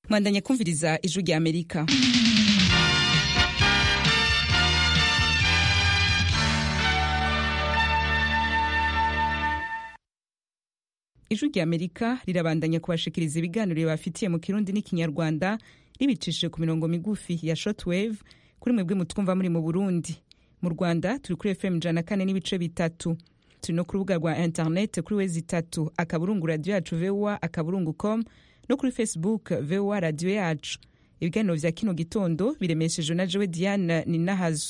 mwandanya kumviriza ijwi rya amerika ijwi rya amerika rirabandanya kubashikiriza ibiganiro bibafitiye mu kirundi n'ikinyarwanda ribicishije ku mirongo migufi ya shortwave kuri mwebwe mutwumva muri mu burundi mu rwanda turi kuri fm ijana kane n'ibice bitatu turi no ku rubuga rwa internet kuri wezi itatu akaburungu radiyo yacu voa akaburungu com no kuri facebook voa radiyo yacu ibiganiro vya kino gitondo biremeshejwe na jewe diane ninahazo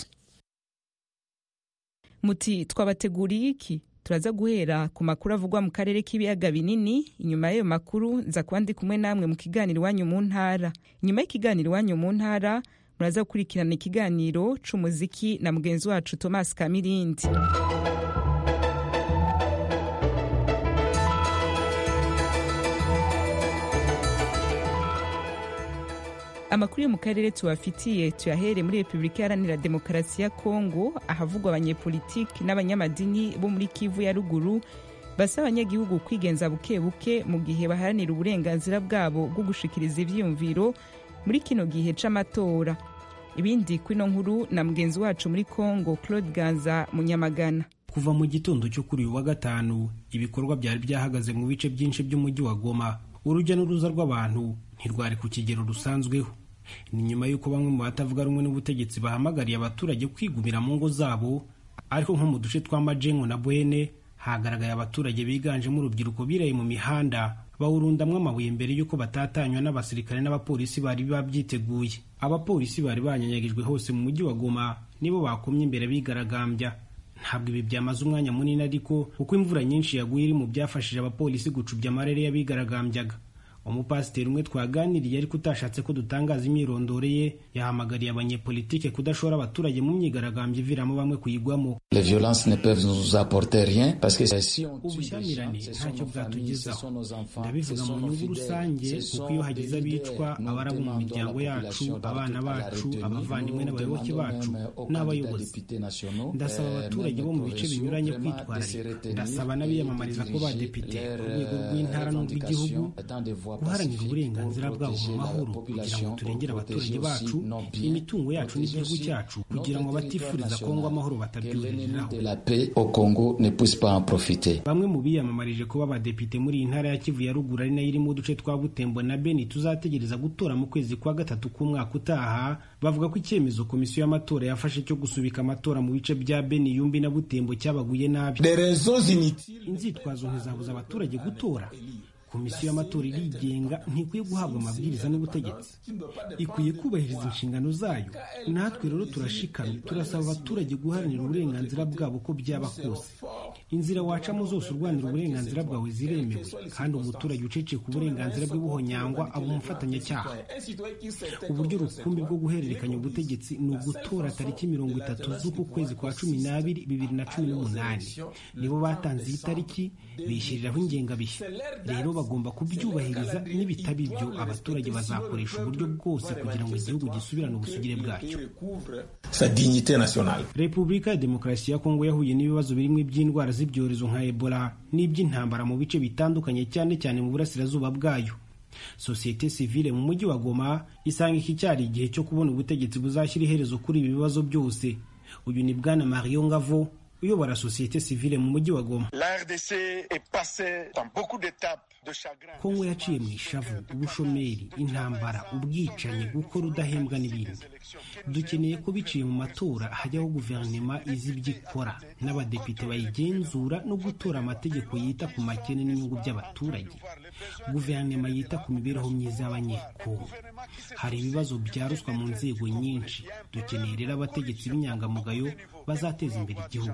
muti twabateguriye iki turaza guhera ku makuru avugwa mu karere k'ibiyaga binini inyuma y'ayo makuru nza kuba ndi kumwe namwe mu kiganiro iwanyu mu ntara inyuma y'ikiganiro iwanyu mu ntara muraza gukurikirana ikiganiro c'umuziki na mugenzi wacu thomas kamirindi amakuru yo mu karere tubafitiye tuyahere muri repubulika iharanira demokarasi ya kongo ahavugwa abanyepolitiki n'abanyamadini bo muri kivu ya ruguru basaba abanyagihugu kwigenza buke buke mu gihe baharanira uburenganzira bwabo bwo gushikiriza ivyiyumviro muri kino gihe c'amatora ibindi kwino nkuru na mugenzi wacu muri kongo claude ganza munyamagana kuva mu gitondo cyo kuri uyu wa gatanu ibikorwa byari byahagaze mu bice byinshi by'umujyi wa goma urujya n'uruza rw'abantu ntirwari ku kigero rusanzweho ni nyuma y'uko bamwe mu batavuga rumwe n'ubutegetsi bahamagariye abaturage kwigumira mu ngo zabo ariko nko mu duce twa majengo na bwene hagaragaye abaturage biganjemo urubyiruko biraye mu mihanda bawurundamwo amabuye mbere y'uko batatanywa n'abasirikare n'abapolisi bari babyiteguye abapolisi bari banyanyagijwe hose mu mujyi wa goma nibo bakomye imbere bigaragambya ntabwo ibi byamaze umwanya munini ariko kuko imvura nyinshi yaguye iri mu byafashije abapolisi gucubya amarere y'abigaragambyaga umupasiteri umwe twaganiriye ariko utashatse ko dutangaza imyirondoro ye yahamagariye abanyepolitike kudashora abaturage mu myigaragambyo iviramo bamwe kuyigwamo ubushyamirane ntacyo bwatugezaho ndabivuga mu nyungu rusange kuko iyo hagize abicwa abarabo mu miryango yacu abana bacu abavandimwe n'abayoboke bacu n'abayobozi ndasaba abaturage bo mu bice binyuranye kwitwararika ndasaba n'abiyamamariza ko badepite ku rwego rw'intara n'urw'igihugu guharanira uburenganzira bwabo mu mahoro kugira ngo turengere abaturage bacu imitungo yacu n'igihugu cyacu kugira ngo abatifuriza kongo amahoro batabyuririraho bamwe mu biyamamarije kuba abadepite muri iyi ntara ya kivu ya ruguru ari nayo irimo uduce twa butembo na beni tuzategereza gutora mu kwezi kwa gatatu k'umwaka utaha bavuga ko icyemezo komisiyo y'amatora yafashe cyo gusubika amatora mu bice bya beni yumbi na butembo cyabaguye nabi inzitwazo ntizabuza abaturage gutora komisiyo y'amatora irigenga ntikwiye guhabwa amabwiriza n'ubutegetsi ikwiye kubahiriza inshingano zayo natwe rero turashikamye turasaba abaturage guharanira uburenganzira bwabo uko byaba kose inzira wacamo zose urwanira uburenganzira bwawe ziremewe kandi umuturage uceceka uburenganzira bwe buhonyangwa aba umufatanyacyaha uburyo rukumbi bwo guhererekanya ubutegetsi ni ugutora tariki mirongo itatu z'uku kwezi kwa cumi n'abiri bibiri na cumi n'umunani nibo batanze iyi tariki bishyiriraho ingengabihe rero bagomba kubyubahiriza n'ibitaba ibyo abaturage bazakoresha uburyo bwose kugira ngo igihugu gisubirane ubusugire bwacyo repubulika ya demokarasi ya kongo yahuye n'ibibazo birimo iby'indwara z'ibyorezo nka ebola n'iby'intambara mu bice bitandukanye cyane cyane mu burasirazuba bwayo sosiyete sivile mu mujyi wa goma isanga iki cyari igihe cyo kubona ubutegetsi buzashyira iherezo kuri ibi bibazo byose uyu ni bwana mario ngavo uyobora sosiyete sivile mu mujyi wa goma kongo yaciye mu ishavu ubushomeri intambara ubwicanyi gukora udahembwa n'ibindi dukeneye ko biciye mu matora hajyaho guverinoma izi ibyo ikora n'abadepite bayigenzura no gutora amategeko yita ku makene n'inyungu by'abaturage guverinoma yita ku mibereho myiza y'abanyekongo hari ibibazo bya ruswa mu nzego nyinshi dukeneye rero abategetsi b'inyangamugayo bazateza imbere igihugu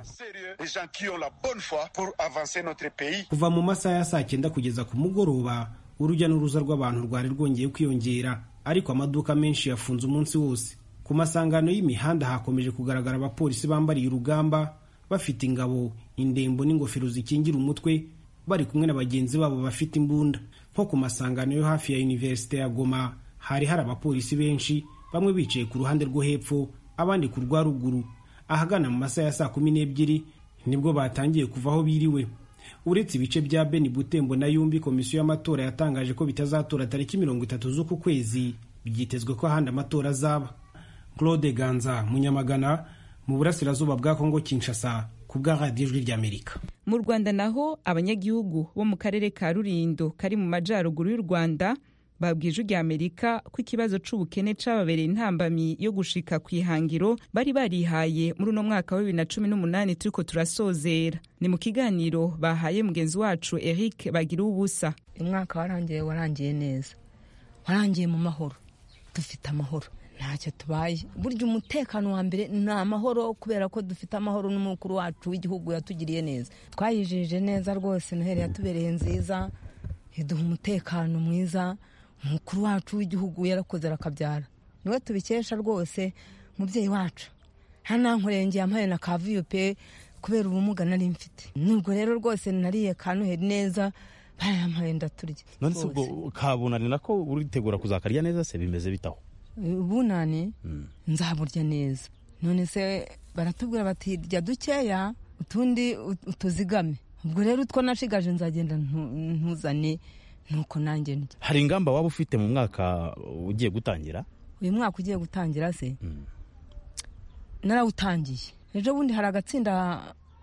kuva mu masaha ya saa cyenda kugeza ku mugoroba urujya n'uruza rw'abantu rwari rwongeye kwiyongera ariko amaduka menshi yafunze umunsi wose ku masangano y'imihanda hakomeje kugaragara abapolisi bambariye urugamba bafite ingabo indembo n'ingofero zikingira umutwe bari kumwe na bagenzi babo bafite imbunda nko ku masangano yo hafi ya univerisite ya goma hari hari abapolisi benshi bamwe bicaye ku ruhande rwo hepfo abandi ku rwa ruguru ahagana mu masaha ya saa kumi n'ebyiri nibwo batangiye kuva aho biriwe uretse ibice bya beni butembo na yumbi komisiyo y'amatora yatangaje ko bitazatora tariki mirongo itatu z'uku kwezi byitezwe ko ahandi amatora azaba claude ganza munyamagana mu burasirazuba bwa kongo kinshasa ku bwa radiyo ijwi ry'amerika mu rwanda naho abanyagihugu bo mu karere ka rurindo kari mu majyaruguru y'u rwanda babwije ijwi ry'amerika ko ikibazo c'ubukene cababereye intambamyi yo gushika ku ihangiro bari barihaye muri uno mwaka wa bibiri na cumi n'umunani turiko turasozera ni mu kiganiro bahaye mugenzi wacu eric bagira ubusa umwaka warangiye warangiye neza warangiye mu mahoro dufite amahoro ntacyo tubaye burya umutekano wa mbere ni amahoro kubera ko dufite amahoro n'umukuru wacu w'igihugu yatugiriye neza twayijije neza rwose noheli yatubereye nziza iduha umutekano mwiza umukuru wacu w'igihugu yarakoze arakabyara niwe tubikesha rwose mubyeyi wacu ntanankurenge yampaye na kavuyo pe kubera ubumuga nari mfite nubwo rero rwose nariye ka noheli neza barayampaye ndaturya none se ubwo kabunani nako uritegura kuzakarya neza se bimeze bitaho ubunani nzaburya neza none se baratubwira bati rya dukeya utundi utuzigame ubwo rero utwo nashigaje nzagenda ntuzane nuko nanjye ndya hari ingamba waba ufite mu mwaka ugiye gutangira uyu mwaka ugiye gutangira se narawutangiye ejo bundi hari agatsinda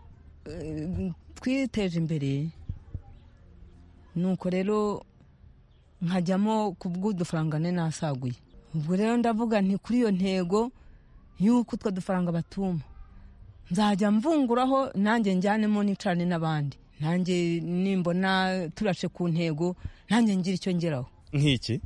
twiteje imbere nuko rero nkajyamo ku bw'udufaranga ne nasaguye ubwo rero ndavuga nti kuri iyo ntego y'uko utwo dufaranga batuma nzajya mvunguraho nanjye njyanemo nicane n'abandi nanjye nimbona turashe ku ntego nanjye ngira icyo ngeraho nk'iki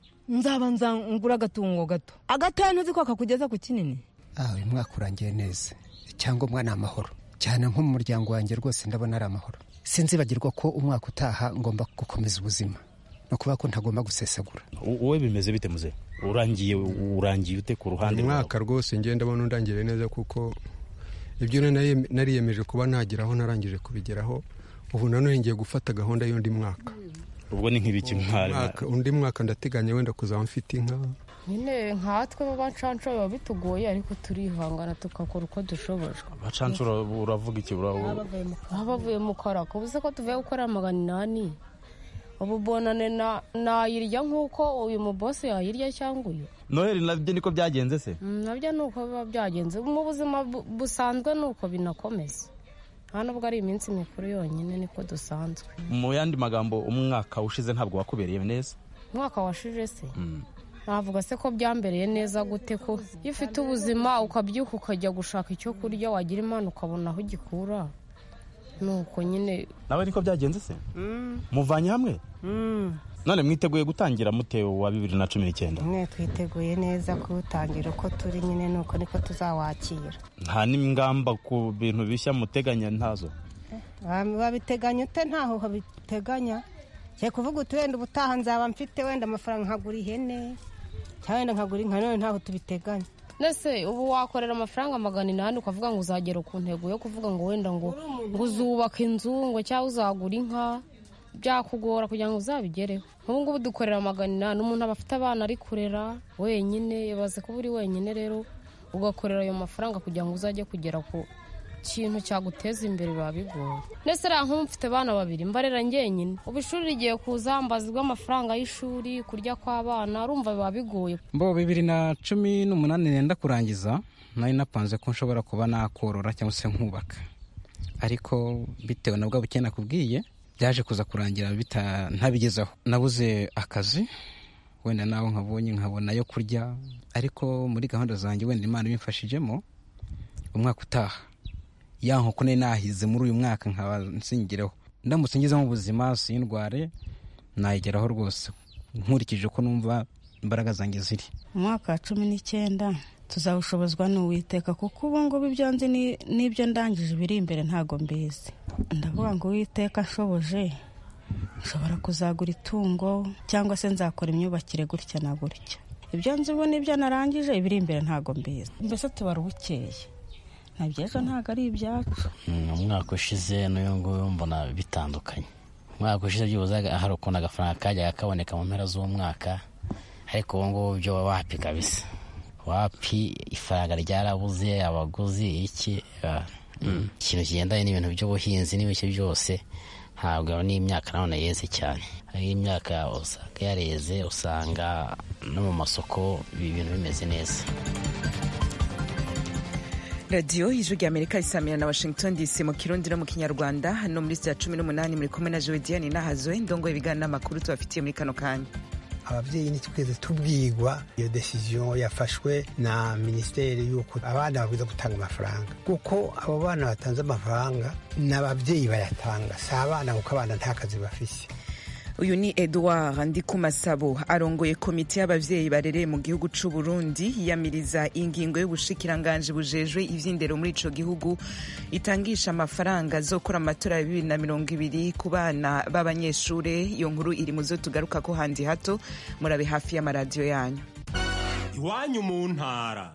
nzaba nzangura agatungo gato agatoya ntuzi ko kakugeza ku kinini uyu mwaka urangiye neza icyangombwa ni amahoro cyane nko mu muryango wanjye rwose ndabona ari amahoro sinzibagirwa ko umwaka utaha ngomba gukomeza ubuzima no kuba ko ntagomba gusesagura wowe bimeze bite muze urangiye urangiye ute ku ruhande umwaka rwose ngenda ndabona undangire neza kuko ibyo nariyemeje kuba nageraho narangije kubigeraho ubu nanone ngiye gufata gahunda y'undi mwaka ubwo ni nk'ibiki undi mwaka ndateganya wenda kuzaba mfite inka nyine nkatwe b'abacancuro biba bitugoye ariko turihangana tugakora uko dushoboje abacancuro uravuga iki baba bavuye mu karaka ubuze ko tuvuye gukora magana inani ubu bonane nayirya nk'uko uyu mubosi yayirya cyangwa uyu noheli nabyo niko byagenze se nabyo ni uko biba byagenze mu buzima busanzwe ni uko binakomeza nta nubwo ari iminsi mikuru yonyine niko dusanzwe mu yandi magambo umwaka ushize ntabwo wakubereye neza umwaka washije se navuga se ko byambereye neza gute ko iyo ufite ubuzima ukabyuka ukajya gushaka icyo kurya wagira imana ukabona aho ugikura nuko nyine nawe niko byagenze se muvanye hamwe none mwiteguye gutangira mute wa bibiri na cumi n'icyenda mwe twiteguye neza kuwutangira uko turi nyine nuko niko tuzawakira nta n'ingamba ku bintu bishya muteganya ntazo babiteganya ute ntaho babiteganya cye kuvuga uti wenda ubutaha nzaba mfite wenda amafaranga nkagura ihene cyangwa wenda nkagura inka none ntaho tubiteganya ndetse ubu wakorera amafaranga magana inani ukavuga ngo uzagera ku ntego yo kuvuga ngo wenda ngo ngo uzubaka inzu ngo cyangwa uzagura inka byakugora kugira ngo uzabigereho nk'ubu ngubu dukorera magana inani umuntu aba afite abana ari kurera wenyine ibaze kuba uri wenyine rero ugakorera ayo mafaranga kugira ngo uzajye kugera ku kintu cyaguteza imbere biba bigoye ndetse rero nk'ubu mfite abana babiri mbarera ngenyine ubu ishuri rigiye kuza mbazwa amafaranga y'ishuri kurya kw'abana urumva biba bigoye mbo bibiri na cumi n'umunani nenda kurangiza nari napanze ko nshobora kuba nakorora cyangwa se nkubaka ariko bitewe na bwa bukene nakubwiye byaje kuza kurangira ntabigezaho nabuze akazi wenda nawe nkabonye nkabona yo kurya ariko muri gahunda zanjye wenda imana ibimfashijemo umwaka utaha ya nkoko nari nahize muri uyu mwaka nkaba nsingireho ndamutse ngeze mu buzima sindware nayigeraho rwose nkurikije uko numva imbaraga zanjye ziri umwaka wa cumi n'icyenda tuzawushobozwa n'uwiteka kuko ubu ngubu ibyo nzi n'ibyo ndangije biri imbere ntabwo mbizi ndavuga ngo uwiteka ashoboje nshobora kuzagura itungo cyangwa se nzakora imyubakire gutya na gutya ibyo nzi ubu n'ibyo narangije ibiri imbere ntabwo mbizi mbese tubara ubukeye ntabyejo ntabwo ari ibyacu umwaka ushize n'uyu nguyu mbona bitandukanye umwaka ushize byibuze hari ukuntu agafaranga kajyaga kaboneka mu mpera z'umwaka ariko ubu ngubu byo wapi kabisa wapi ifaranga ryarabuze abaguzi iki ikintu kigendanye n'ibintu by'ubuhinzi n'ibice byose ntabwo n'imyaka nanone yeze cyane hari imyaka usanga yareze usanga no mu masoko ibi bintu bimeze neza radiyo ijwi rya amerika risamira na washington dc mu kirundi no mu kinyarwanda hano muri sitiya cumi n'umunani muri kumwe na jodiyani nahazwe ndongo ibiganiro n'amakuru tubafitiye muri kano kanya ababyeyi ntitweze tubwirwa iyo desiziyo yafashwe na minisiteri y'uko abana babwiza gutanga amafaranga kuko abo bana batanze amafaranga ni ababyeyi bayatanga si abana kuko abana nta kazi bafise uyu ni edouard ndikumasabo arongoye komite y'abavyeyi barereye mu gihugu c'u burundi yiyamiriza ingingo y'ubushikiranganji bujejwe ivy'indero muri ico gihugu itangisha amafaranga azokora amatora ya bibiri na mirongo ibiri ku bana b'abanyeshure iyo nkuru iri mu zo tugarukako handi hato murabe hafi y'amaradiyo yanyu iwanyu mu ntara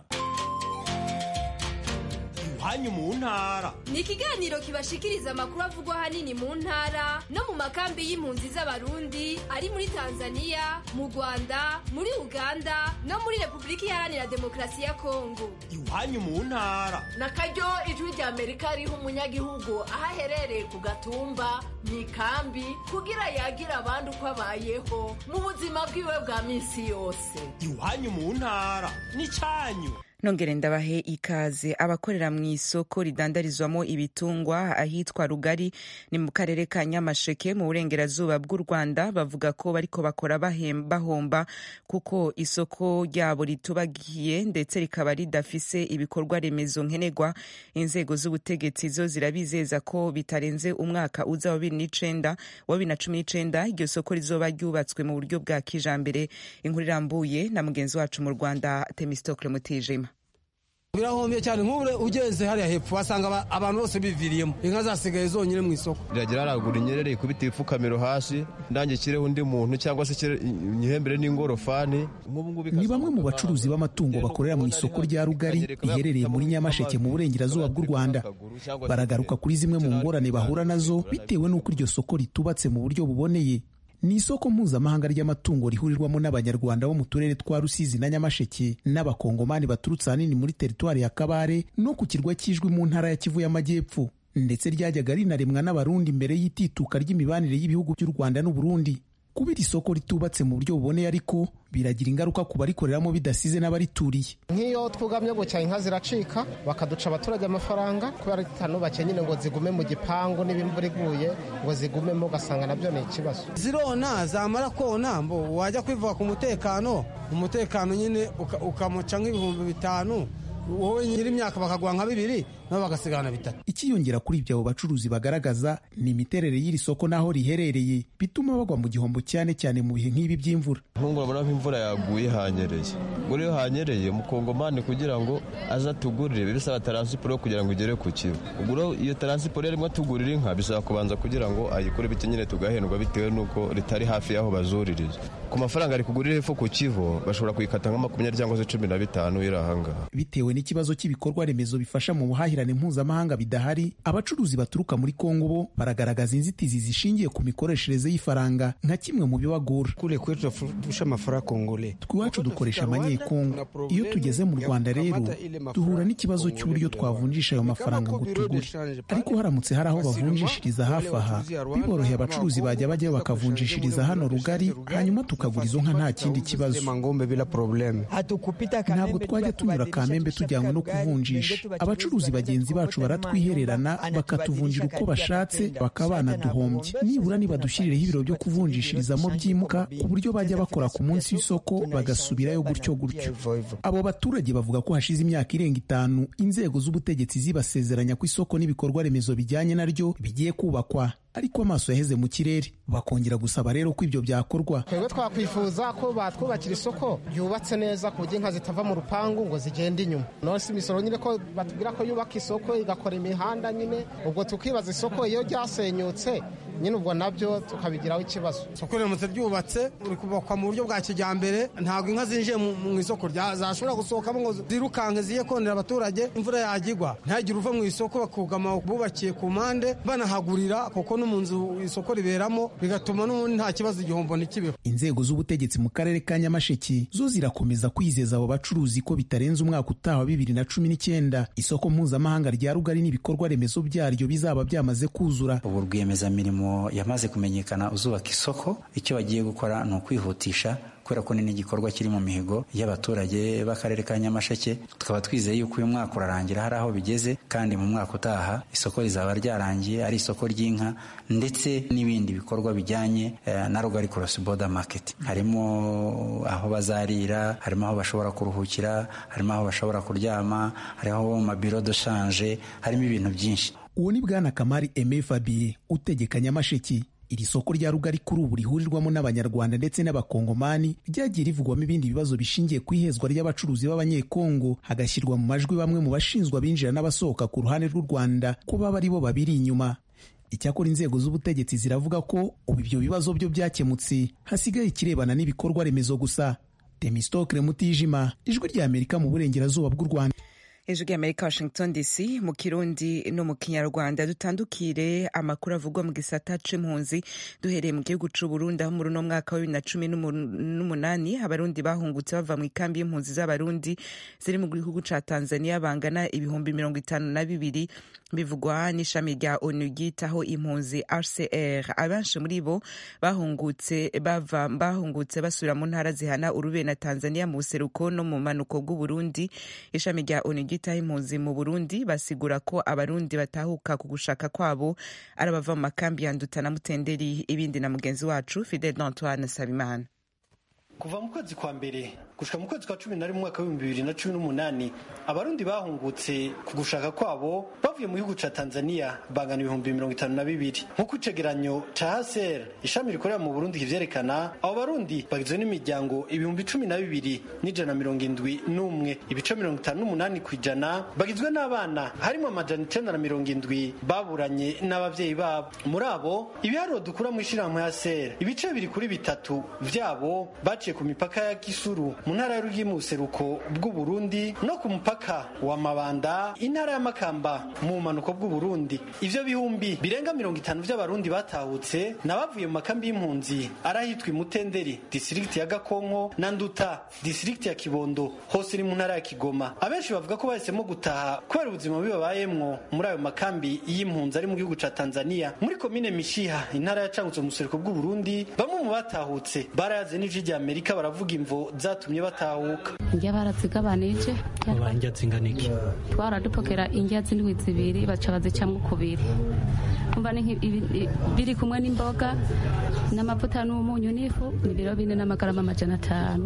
iwanyu mu ntara ni ikiganiro kibashikiriza amakuru avugwa ahanini mu ntara no mu makambi y'impunzi z'abarundi ari muri tanzania mu rwanda muri uganda no muri repubulika iharanira demokarasi ya kongo iwanyu mu ntara na karyo ijwi rya amerika riha umunyagihugu aho aherereye ku gatumba mu ikambi kugira yagira abandi uko abayeho mu buzima bwiwe bwa minsi yose iwanyu mu ntara ni cyanyu nongere ndabahe ikaze abakorera mu isoko ridandarizwamo ibitungwa ahitwa rugari ni mu karere ka nyamasheke mu burengerazuba bw'u rwanda bavuga ko bariko bakora bahomba kuko isoko ryabo ritubagiye ndetse rikaba ridafise ibikorwa remezo nkenerwa inzego z'ubutegetsi zo zirabizeza ko bitarenze umwaka uza wa bibiri n'icenda wa bibiri na cumi n'icenda iryo soko rizoba ryubatswe mu buryo bwa kijambere inkuru irambuye na mugenzi wacu mu rwanda temistokle mutijima birahombye cyane nk'ubure ugeze hariya hepfo wasanga abantu bose biviriyemo inka zasigaye zonyine mu isoko riragira haragura inyerere ikubita ibifukamiro hasi ndange kireho undi muntu cyangwa se nyihembere n'ingorofani ni bamwe mu bacuruzi b'amatungo bakorera mu isoko rya rugari riherereye muri nyamasheke mu burengerazuba bw'u rwanda baragaruka kuri zimwe mu ngorane bahura nazo bitewe n'uko iryo soko ritubatse mu buryo buboneye ni isoko mpuzamahanga ry'amatungo rihurirwamo n'abanyarwanda bo mu turere twa rusizi na nyamasheke n'abakongomani baturutse ahanini muri teritwari ya kabare no ku kirwa cy'ijwi mu ntara ya kivu y'amajyepfo ndetse ryajyaga rinaremwa n'abarundi mbere y'itituka ry'imibanire y'ibihugu by'u rwanda n'uburundi kuba iri soko ritubatse mu buryo buboneye ariko biragira ingaruka ku barikoreramo bidasize n'abarituriye nk'iyo twugamye gutya inka ziracika bakaduca abaturage amafaranga kubera zitanubakiye nyine ngo zigume mu gipangu n'ibimvura iguye ngo zigumemo ugasanga nabyo ni ikibazo zirona zamara kona mbo wajya kwivuga ku mutekano umutekano nyine ukamuca nk'ibihumbi bitanu wowe nyiri imyaka bakaguha nka bibiri nabo bagasigarana bitatu ikiyongera kuri ibyo abo bacuruzi bagaragaza ni imiterere y'iri soko n'aho riherereye bituma bagwa mu gihombo cyane cyane mu bihe nk'ibi by'imvura nk'ubu urabona nk'imvura yaguye hanyereye ubwo rero hanyereye umukongomani kugira ngo aze atugurire bisaba taransiporo kugira ngo igere ku kigo ubwo rero iyo taransiporo yarimo atugurira inka bisaba kubanza kugira ngo ayikore bityo nyine tugahendwa bitewe n'uko ritari hafi y'aho bazuririza ku mafaranga ari kugurira hepfo ku kivo bashobora kuyikata nka makumyabiri cyangwa se cumi na bitanu iri ahangaha bitewe n'ikibazo cy'ibikorwa remezo bifasha mu buhahirane mpuzamahanga bidahari abacuruzi baturuka muri kongo bo baragaragaza inzitizi zishingiye ku mikoreshereze y'ifaranga nka kimwe mu bibagora twiwacu dukoresha amanyekongo iyo tugeze mu rwanda rero duhura n'ikibazo cy'uburyo twavunjisha ayo mafaranga ngo tugure ariko haramutse hari aho bavunjishiriza hafi aha biboroheye abacuruzi bajya bajyayo bakavunjishiriza hano rugari hanyuma tukagura izo nka nta kindi kibazo ntabwo twajya tunyura kamembe tujyanywe no kuvunjisha abacuruzi bagenzi bacu baratwihererana bakatuvunjira uko bashatse bakaba banaduhombye nibura nibadushyirireho ibiro byo kuvunjishirizamo byimuka ku buryo bajya bakora ku munsi w'isoko bagasubirayo gutyo gutyo abo baturage bavuga ko hashize imyaka irenga itanu inzego z'ubutegetsi zibasezeranya ko isoko n'ibikorwa remezo bijyanye naryo bigiye kubakwa ariko amaso yaheze mu kirere bakongera gusaba rero ko ibyo byakorwa twebwe twakwifuza ko batwubakira isoko ryubatse neza ku buryo inka zitava mu rupangu ngo zigende inyuma none si imisoro nyine ko batubwira ko yubaka isoko igakora imihanda nyine ubwo tukibaza isoko iyo ryasenyutse nyine ubwo nabyo tukabigiraho ikibazo isoko riramutse ryubatse uri kubakwa mu buryo bwa kijyambere ntabwo inka zinjiye mu isoko zashobora gusohokamo ngo zirukanke ziye konera abaturage imvura yagigwa ntihagire uva mu isoko bakugama bubakiye ku mpande banahagurira kuko no mu nzu isoko riberamo bigatuma n'ubundi nta kibazo igihombo ntikibeho inzego z'ubutegetsi mu karere ka nyamasheke zo zirakomeza kwizeza abo bacuruzi ko bitarenze umwaka utaha wa bibiri na cumi n'icyenda isoko mpuzamahanga rya rugari n'ibikorwa remezo byaryo bizaba byamaze kuzura ubu rwiyemezamirimo yamaze kumenyekana uzubaka isoko icyo bagiye gukora ni ukwihutisha kubera ko ni n'igikorwa kiri mu mihigo y'abaturage b'akarere ka nyamasheke tukaba twizeye yuko uyu mwaka urarangira hari aho bigeze kandi mu mwaka utaha isoko rizaba ryarangiye ari isoko ry'inka ndetse n'ibindi bikorwa bijyanye na rugari cross border market harimo aho bazarira harimo aho bashobora kuruhukira harimo aho bashobora kuryama hariho mabiro de shanje harimo ibintu byinshi uwo ni bwana kamari eme fabie utegeka nyamasheke iri soko rya rugari kuri ubu rihurirwamo n'abanyarwanda ndetse n'abakongomani ryagiye rivugwamo ibindi bibazo bishingiye ku ihezwa ry'abacuruzi b'abanyekongo hagashyirwa mu majwi bamwe mu bashinzwe abinjira n'abasohoka ku ruhande rw'u rwanda ko baba ari bo babiri inyuma icyakora inzego z'ubutegetsi ziravuga ko ubu ibyo bibazo byo byakemutse hasigaye ikirebana n'ibikorwa remezo gusa temistokre mutijima ijwi ry'amerika mu burengerazuba bw'u rwanda ijwi ry'amerika washington dc mu kirundi no mu kinyarwanda dutandukire amakuru avugwa mu gisata c'impunzi duhereye mu gihugu c'u burundi aho muri uno mwaka wa bibiri na cumi n'umunani abarundi bahungutse bava mu ikambi y'impunzi z'abarundi ziri mu gihugu ca tanzania bangana ibihumbi mirongo itanu na bibiri bivugwa n'ishami rya onu ryitaho impunzi rcr abenshi muri bo bahungutse bava bahungutse basubira mu ntara zihana urube na tanzania mu buseruko no mu manuko bw'uburundi ishami rya onu ryitaho impunzi mu burundi basigura ko abarundi batahuka ku gushaka kwabo ari abava mu makambi ya nduta na mutenderi ibindi na mugenzi wacu fidel antoine sabimana kuva mu kwezi kwa mbere gushika mu kwezi kwa cumi na rimwe umwaka w'ibihumbi bibiri na cumi n'umunani abarundi bahungutse ku gushaka kwabo bavuye mu gihugu ca tanzania bangana ibihumbi mirongo itanu na bibiri nk'uko icegeranyo ca haser ishami rikorera mu burundi kivyerekana abo barundi bagizwe n'imiryango ibihumbi cumi na bibiri n'ijana mirongo indwi n'umwe ibice mirongo itanu n'umunani ku ijana bagizwe n'abana harimo amajana icenda na mirongo indwi baburanye n'abavyeyi babo muri abo ibiharuro dukura mu ishirahamwe haser ibice bibiri kuri bitatu vyabo baciye ku mipaka ya Kisuru mu ntara y'Urugi mu buseruko bw'u Burundi no ku mupaka wa Mabanda intara ya Makamba mu manuko bw'u Burundi ivyo bihumbi birenga mirongo itanu vy'abarundi batahutse nabavuye mu makambi y'impunzi arahitwa Imutenderi district ya Gakonko na Nduta district ya Kibondo hose iri mu ntara ya Kigoma abenshi bavuga ko bahisemo gutaha kubera ubuzima bibabayemwo muri ayo makambi y'impunzi ari mu gihugu ca Tanzania muri komine Mishiha intara ya Cangutse mu buseruko bw'u Burundi bamwe mu batahutse barayaze n'ijwi rya Amerika baravuga imvo zatumye batahuka indya barazigabanije indya zingana iki twaradupokera indya z'indwi zibiri baca bazicamwo kubiri umva biri kumwe n'imboga n'amavuta n'umunyu n'ifu ni biro bine n'amagarama amajana atanu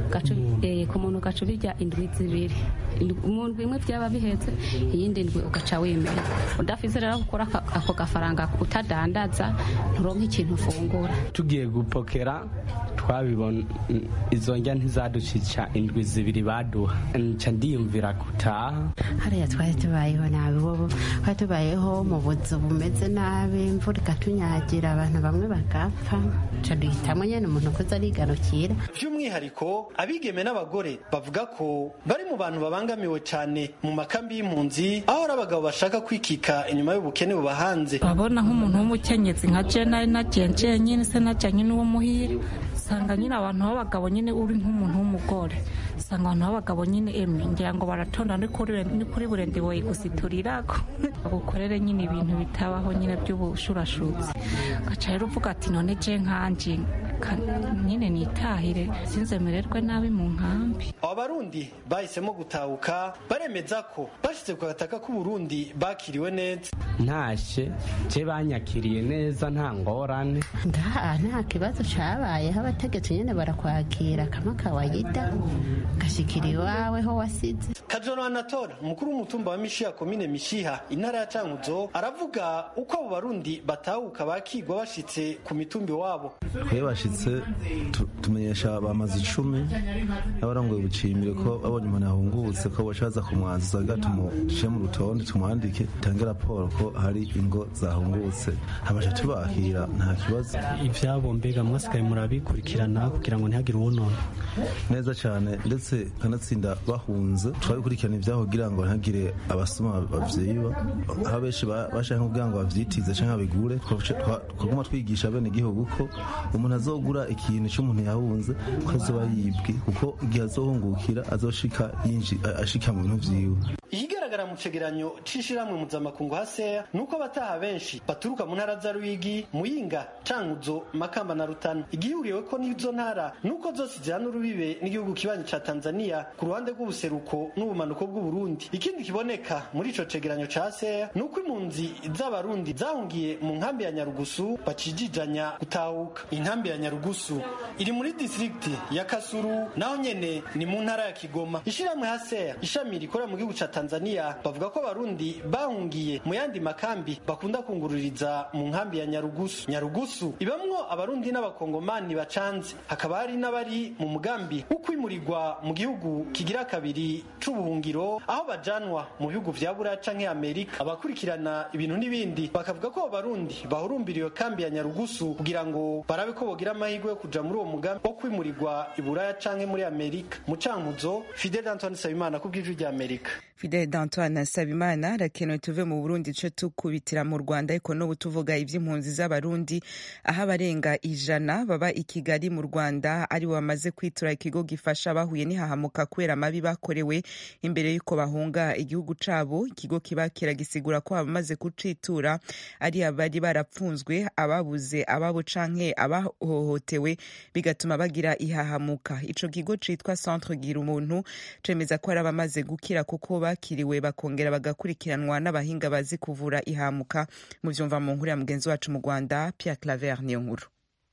ku muntu ugaca ubirya indwi zibiri mu ndwi imwe byaba bihetse iyindi ndwi ugaca wemera udafise rero gukora ako gafaranga utadandaza nturonke ikintu ufungura tugiye gupokera twabibona izo njya ntizaducica indwi zibiri baduha nca ndiyumvira gutaha hariya twari tubayeho nabi wowe twari tubayeho mu buzu bumeze nabi imvura ikatunyagira abantu bamwe bagapfa nca duhitamo nyene umuntu kuza arigarukira by'umwihariko abigeme n'abagore bavuga ko bari mu bantu babangamiwe cyane mu makambi y'impunzi aho ari abagabo bashaka kwikika inyuma y'ubukene bubahanze urabona nk'umuntu w'umukenyezi nka je nari nagenje nyine se najanye n'uwo muhira usanga nyine abantu b'abagabo nyine uri nk'umuntu w'umugore usanga abantu b'abagabo nyine emwe ngira ngo baratonda ni kuri burende boye gusiturirako bagukorere nyine ibintu bitabaho nyine by'ubushurashutsi ugaca rero uvuga ati none je nkanje nyine nitahire sinzemererwe nabi mu nkambi aba barundi bahisemo gutahuka baremeza ko bashyize ku gataka k'uburundi bakiriwe neza ntashe je banyakiriye neza nta ngorane nta kibazo cabayeho abategetsi nyene barakwakira kama kawaida gashikira iwawe ho wasize kajoro anatora umukuru w'umutumba wa mishiha komine mishiha intara ya cankuzo aravuga uko abo barundi batahuka bakigwa bashitse ku mitumbi wabo twe bashitse tu- tumenyesha bamaze icumi n'abarongoye ubucimbire ko babonye umuntu yahungutse ko boca baza kumwanziza kugira tumushyire mu rutonde tumwandike tange raporo ko hari ingo zahungutse habasha tubakira nta kibazo ivyabo mbega mwasigaye murabikurikirana kugira ngo ntihagire uwonona neza cyane ndetse kanatsinda bahunze twabikurikirana ibyaho kugira ngo ntihagire abasoma bavyiba aho benshi ba- bashaka kugira ngo bavyitize canke babigure twa- twaguma twigisha bene igihugu ko umuntu azogura ikintu c'umuntu yahunze ko azoba yibwe kuko igihe azohungukira azoshika yinji a- ashika mu bintu vyiwe ikigaragara mu cegeranyo c'ishirahamwe mpuzamakungu haseya ni uko abataha benshi baturuka mu ntara za ruyigi muyinga cankuzo makamba na rutana igihuriwe ko n'izo ntara ni uko zose zihana urubibe n'igihugu kibanyi ca tanzania ku ruhande rw'ubuseruko n'ubumanuko bw'uburundi ikindi kiboneka muri ico cegeranyo ca haseya ni uko impunzi z'abarundi zahungiye mu nkambi ya nyarugusu bacijijanya gutahuka inkambi ya nyarugusu iri muri distrikti ya kasuru naho nyene ni mu ntara ya kigoma ishirahamwe haseya ishami rikorera mu gihugu ca tanzania bavuga ko abarundi bahungiye mu yandi makambi bakunda kungururiza mu nkambi ya nyarugusu nyarugusu ibamwo abarundi n'abakongomani bacanze hakaba hari n'abari mu mugambi wo kwimurirwa mu gihugu kigira kabiri c'ubuhungiro aho bajanwa mu bihugu vya buraya canke amerika abakurikirana ibintu n'ibindi bakavuga ko abo barundi bahurumbira iyo kambi ya nyarugusu kugira ngo barabe ko bogira amahirwe yo kuja muri uwo mugambi wo kwimurirwa i buraya canke muri amerika mu cankuzo fidel antoine nsabimana ku bw'ijwi rya amerika fidele d'antoine nsabimana arakenewe tuve mu burundi duce tukubitira mu rwanda ariko n'ubu tuvuga iby'impunzi z'abarundi aho abarenga ijana baba i kigali mu rwanda aribo bamaze kwitura ikigo gifasha abahuye n'ihahamuka kubera amabi bakorewe imbere y'uko bahunga igihugu cabo ikigo kiba kiragisigura ko abamaze kucitura ari abari barapfunzwe ababuze ababo canke abahohotewe bigatuma bagira ihahamuka ico kigo citwa centre gira umuntu cemeza ko ari abamaze gukira kuko bakiriwe bakongera bagakurikiranwa n'abahinga bazi kuvura ihamuka mu vyumva mu nkuru ya mugenzi wacu mu rwanda pierre claver niyo nkuru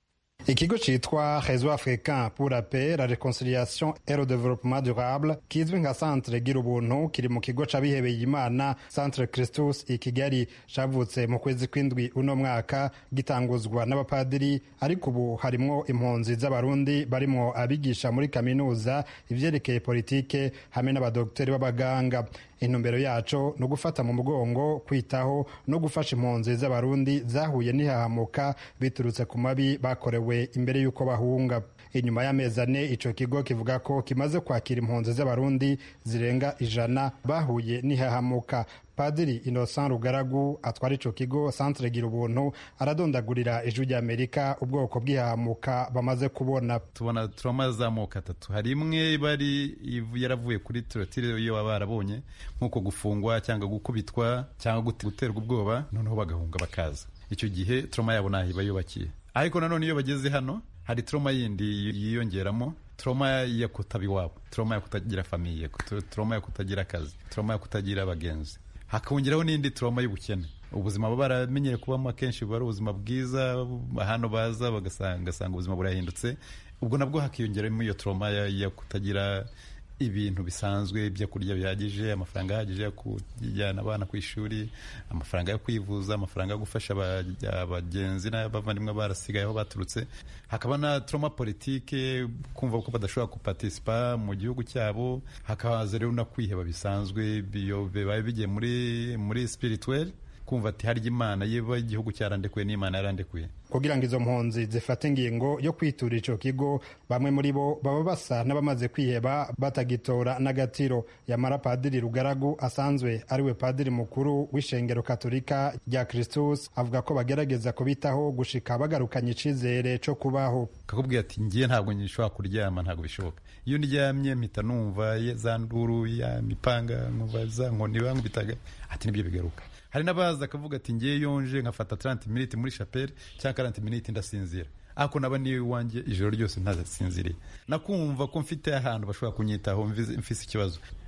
ikigo citwa réseau africain pour la paix la réconciliation et le développement durable kizwi nka centre gira ubuntu kiri mu kigo c'abihebeye imana centre christus i kigali cavutse mu kwezi kw'indwi uno mwaka gitanguzwa n'abapadiri ariko ubu harimwo impunzi z'abarundi barimwo abigisha muri kaminuza ivyerekeye politike hamwe n'abadogiteri b'abaganga intumbero yaco ni ugufata mu mugongo kwitaho no gufasha impunzi z'abarundi zahuye n'ihahamuka biturutse ku mabi bakorewe imbere y'uko bahunga inyuma y'amezi ane ico kigo kivuga ko kimaze kwakira impunzi z'abarundi zirenga ijana bahuye n'ihahamuka padiri innocent rugaragu atwara ico kigo centre gira ubuntu aradondagurira ijwi ry'amerika ubwoko bw'ihahamuka bamaze kubona tubona turama z'amoko atatu hari imwe bari yaravuye kuri turotire iyo baba barabonye nk'uko gufungwa cyangwa gukubitwa cyangwa guterwa ubwoba noneho bagahunga bakaza icyo gihe turama yabo ntaho iba yubakiye ariko nanone iyo bageze hano hari turoma yindi yiyongeramo turoma yo kutaba iwabo turoma yo kutagira famiye turoma yo kutagira akazi turoma yo kutagira abagenzi hakongeraho n'indi turoma y'ubukene ubuzima baba baramenyere kubamo akenshi buba ari ubuzima bwiza hano baza bagasanga ubuzima burahindutse ubwo nabwo hakiyongeramo iyo turoma yo kutagira ibintu bisanzwe ibyo kurya bihagije amafaranga ahagije yo kujyana abana ku ishuri amafaranga yo kwivuza amafaranga yo gufasha abagenzi n'abavandimwe barasigaye aho baturutse hakaba na trauma politike kumva ko badashobora gupartisipa mu gihugu cyabo hakaza rero no kwiheba bisanzwe bibaye bigiye muri muri spirituel kumva ati harya imana yeba igihugu cyarandekuye n'imana yarandekuye kugira ngo izo mpunzi zifate ingingo yo kwitura ico kigo bamwe muri bo baba basa n'abamaze kwiheba batagitora n'agatiro yamara padiri rugaragu asanzwe ariwe padiri mukuru w'ishengero katolika rya kristus avuga ko bagerageza kubitaho gushika bagarukanye icizere co kubaho kakubwira ati ngiye ntabwo nshobora kuryama ntabwo bishoboka iyo ndyamye mpita numva za nduru ya mipanga nkumva za nkoni bankubitaga ati nibyo bigaruka hari n'abaza akavuga ati ngiye yonje nkafata 30 minutes muri chapelle cyangwa 40 minutes ndasinzira ako naba niyo iwanjye ijoro ryose ntasinziriye nakumva ko mfite ahantu bashobora kunyitaho mfise ikibazo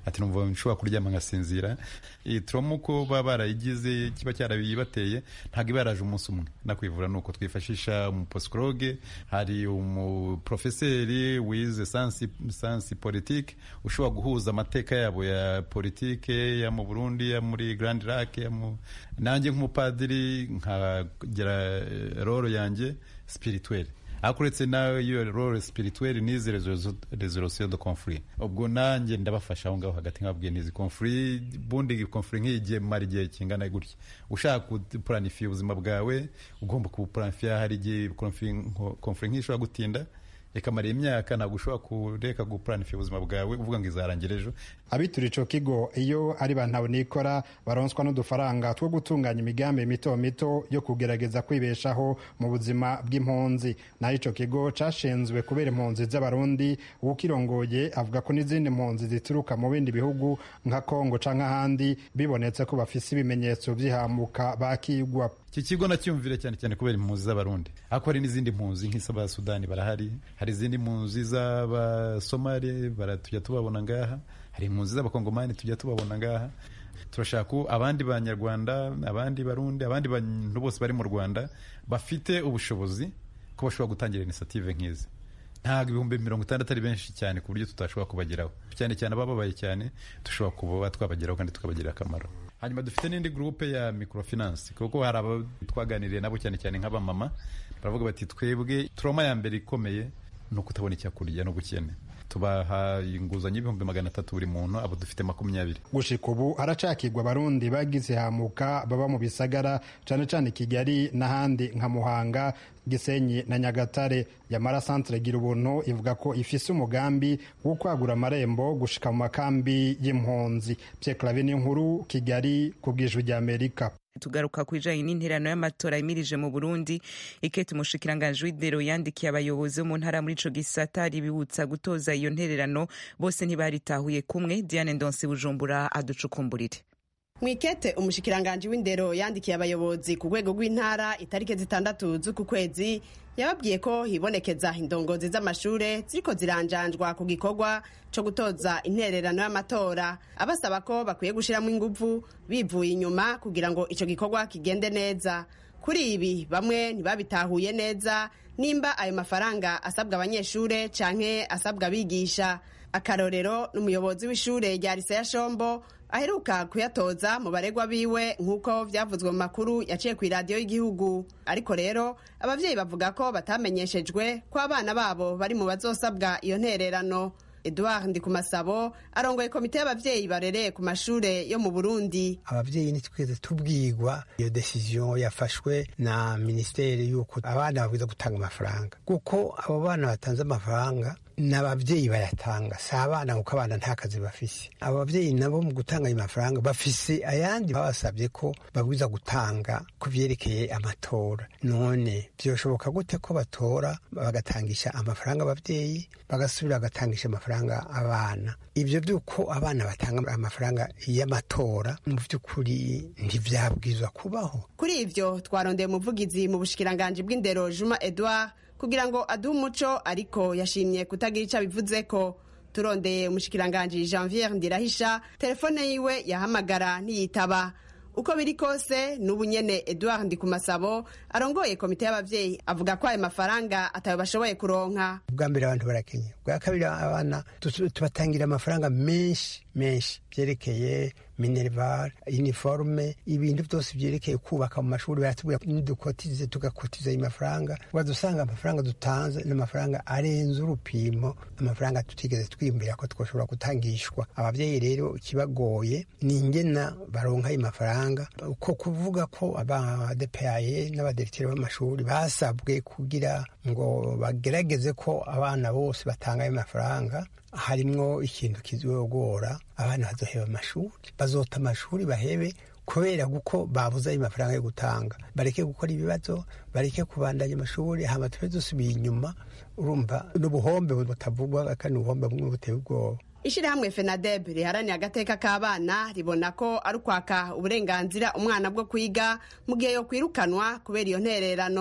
ati numva nshobora kuryama nkasinzira iyi trauma uko baba barayigize kiba cyarabibateye ntabwo iba yaraje umunsi umwe nakwivura ni uko twifashisha umuposikologe hari umuprofeseri wize sansi, sansi politike ushobora guhuza amateka yabo ya politike ya mu burundi ya muri grand lac ya mu nanjye nk'umupadiri nkagira roro yanjye spirituelle ariko uretse nayo role spirituelle n'izi resolution de conflit ubwo nanjye ndabafasha aho ngaho hagati nkababwiye n'izi conflit bundi conflit nk'igihe mara igihe kingana gutya ushaka gupuranifiya ubuzima bwawe ugomba kubupuranifiya hari igihe conflit nk'ishobora gutinda ikamara imyaka ntabwo ushobora kureka gupuranifiya ubuzima bwawe uvuga ngo izarangira ejo abitura ico kigo iyo ari bantu nikora baronswa n'udufaranga two gutunganya imigambi mito mito yo kugerageza kwibeshaho mu buzima bw'impunzi naho ico kigo cashinzwe kubera impunzi z'abarundi uwukirongoye avuga ko n'izindi mpunzi zituruka mu bindi bihugu nka kongo canke ahandi bibonetse ko bafise ibimenyetso vy'ihamuka bakigwa iki kigo nacyumvire cyane cyane kubera impunzi z'abarundi ariko hari n'izindi mpunzi nk'iz'abasudani barahari hari izindi mpunzi z'abasomali tujya tubabona ngaha hari impunzi z'abakongomani tujya tubabona ngaha turashaka abandi banyarwanda abandi barundi abandi bantu bose bari mu rwanda bafite ubushobozi ko bashobora gutangira inisiyative nk'izi ntabwo ibihumbi mirongo itandatu ari benshi cyane ku buryo tutashobora kubageraho cyane cyane abababaye cyane dushobora kuba twabageraho kandi tukabagirira akamaro hanyuma dufite n'indi gurupe ya microfinance kuko hari abo twaganiriye nabo cyane cyane nk'abamama baravuga bati twebwe turoma ya mbere ikomeye ni ukutabona icyo kurya n'ubukene tubaha inguzanyo y'ibihumbi magana atatu buri muntu abo dufite makumyabiri gushika ubu haracakirwa abarundi bagize hamuka baba mu bisagara cane cane kigali n'ahandi nka muhanga gisenyi na nyagatare yamara centre gira ubuntu ivuga ko ifise umugambi wo kwagura amarembo gushika mu makambi y'impunzi Pierre Claver n'inkuru kigali ku bw'ijwi ry'amerika tugaruka ku bijanye n'interano y'amatora yimirije mu burundi ikete umushikiranganji w'indero yandikiye abayobozi bo mu ntara muri ico gisata ribibutsa gutoza iyo ntererano bose ntibaritahuye kumwe diane ndonsi bujumbura aducukumburire mwikete umushikiranganji w'indero yandikiye abayobozi ku rwego rw'intara itariki zitandatu z'uku kwezi yababwiye ko hibonekeza indongozi z'amashure ziriko ziranjanjwa ku gikorwa co gutoza intererano y'amatora abasaba ko bakwiye gushiramo inguvu bivuye inyuma kugira ngo ico gikorwa kigende neza kuri ibi bamwe ntibabitahuye neza nimba ayo mafaranga asabwa abanyeshure canke asabwa abigisha akarorero n'umuyobozi w'ishure rya lise ya shombo aheruka kuyatoza mu baregwa biwe nk'uko vyavuzwe mu makuru yaciye ku iradiyo y'igihugu ariko rero abavyeyi bavuga ko batamenyeshejwe ko abana babo bari mu bazosabwa iyo ntererano edouard ndikumasabo arongoye komite y'abavyeyi barereye ku mashure yo mu burundi abavyeyi ntitwigeze tubwirwa iyo decision yafashwe na minisiteri y'uko abana babwiza gutanga amafaranga kuko abo bana batanze amafaranga ni ababyeyi bayatanga si abana kuko abana nta kazi bafise abo babyeyi nabo mu gutanga ayo mafaranga bafise ayandi babasabye ko babwiza gutanga ku vyerekeye amatora none vyoshoboka gute ko batora bagatangisha amafaranga abavyeyi bagasubira bagatangisha amafaranga abana ibyo by'uko abana batanga amafaranga y'amatora mu by'ukuri ntivyabwirizwa kubaho kuri ivyo twarondeye umuvugizi mu bushikiranganji bw'indero juma edouard kugira ngo aduhe umuco ariko yashimye kutagira icyo abivuze ko turondeye umushikiranganji janvier ndirahisha telefone yiwe yahamagara ntiyitaba uko biri kose n'ubu nyene edouard ndikumasabo arongoye komite y'abavyeyi avuga ko ayo mafaranga atayo bashoboye kuronka ubwa mbere abantu barakenye bwa kabiri abana tubatangira amafaranga menshi menshi byerekeye minerval uniforme ibintu byose byerekeye kubaka mu mashuri baratubwira nidukotize tugakotiza ayo mafaranga waza usanga amafaranga dutanze n'amafaranga arenze urupimo amafaranga tutigeze twiyumvira ko twoshobora gutangishwa ababyeyi rero ikibagoye ni ingena baronka ayo mafaranga uko kuvuga ko abadepaye n'abadirekiteri b'amashuri basabwe kugira ngo bagerageze ko abana bose batanga ayo mafaranga harimwo ikintu kizogora abana bazoheba amashuri bazota amashuri bahebe kubera kuko babuze ayo mafaranga yo gutanga bareke gukora ibibazo bareke kubandanya amashuri hama tube dusubiye inyuma urumva n'ubuhombe butavugwa kandi ubuhombe bumwe buteye ubwoba ishirahamwe fenadeb riharanira agateka k'abana ribona ko ari ukwaka uburenganzira umwana bwo kwiga mu gihe yo kwirukanwa kubera iyo ntererano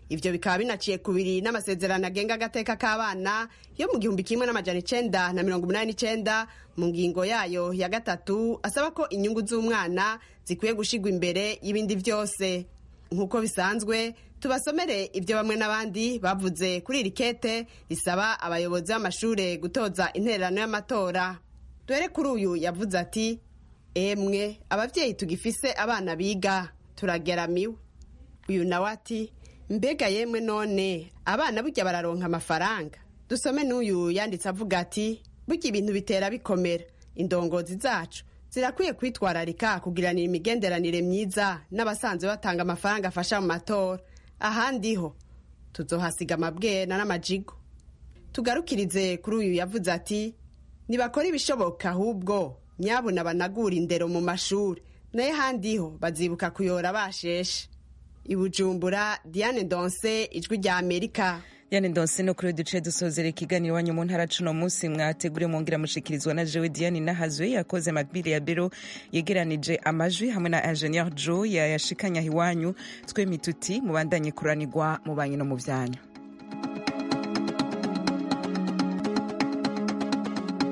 ivyo bikaba binaciye kubiri n'amasezerano agenga agateka k'abana yo mu gihumbi kimwe n'amajana icenda na mirongo umunani n'icenda mu ngingo yayo ya gatatu asaba ko inyungu z'umwana zikwiye gushigwa imbere y'ibindi vyose nk'uko bisanzwe tubasomere ibyo bamwe n'abandi bavuze kuri iri kete risaba abayobozi b'amashure gutoza intererano y'amatora dore kuri uyu yavuze ati emwe abavyeyi tugifise abana biga turageramiwe uyu nawe ati mbega yemwe none abana burya bararonka amafaranga dusome n'uyu yanditse avuga ati burya ibintu bitera bikomera indongozi zacu zirakwiye kwitwararika kugiranira imigenderanire myiza n'abasanzwe batanga amafaranga afasha mu matora ahandi ho tuzohasiga amabwena n'amajigo tugarukirize kuri uyu yavuze ati nibakora ibishoboka ahubwo nyabuna banagura indero mu mashuri naye handi ho bazibuka kuyora basheshe ibujumbura diane donse ijwi rya amerika Diane Ndonse no kuri duce dusozera ikiganiro wanyu mu ntara cuno munsi mwategure mwongera mushikirizwa na jewe Diane Nahazwe yakoze Macbile ya Bero yegeranije amajwi hamwe na Engineer Joe yayashikanya hiwanyu twe mituti mubandanye kuranirwa mu banyu no mu vyanyu